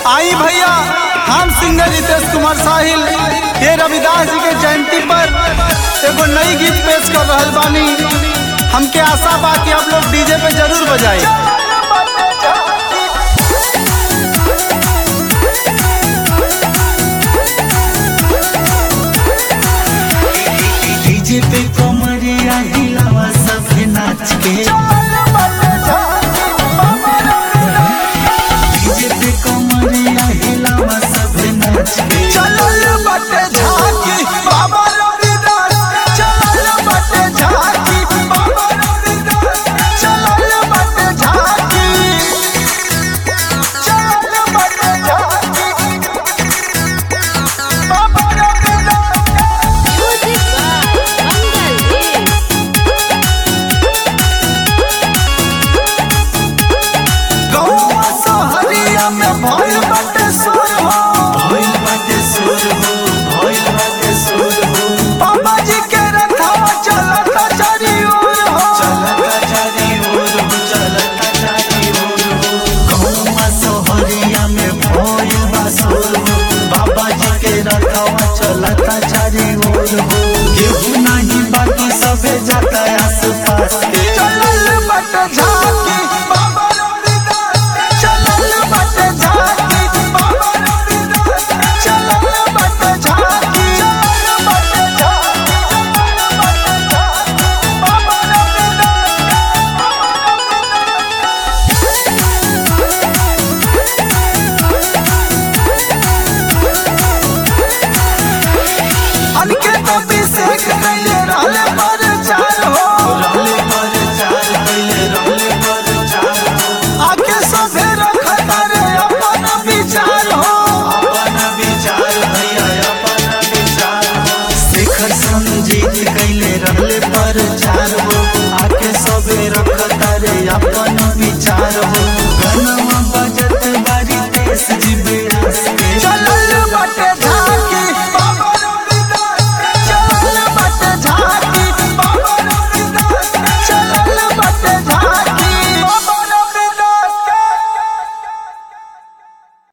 आई भैया हम सिंगर रितेश कुमार साहिल ये रविदास जी के जयंती पर एगो नई गीत पेश कर रहल बानी हमके आशा बा कि आप लोग डीजे पे जरूर बजाई डीजे पे कमरिया हिलावा सबके नाच के डीजे पे कमरिया हिलावा सबके नाच के चलल बटे झांकी बाबा रविदास चलल बटे झांकी बाबा रविदास चलल बटे झांकी चलल बटे झांकी बाबा Ravidas Music by Mangal Dev. गौवा सहरिया में भइल बटे सुर हो भइल बाटे सुर हो भइल बाटे सुर हो बाबा जी के रथवा चलता चारी ओर हो चलता चारी ओर हो चलता चारी ओर हो गौवा सोहरिया में भइल बा सुर हो बाबा जी के रखवा चलता चारी ओर हो केहू नहीं बाकी सबे जाता आस पास के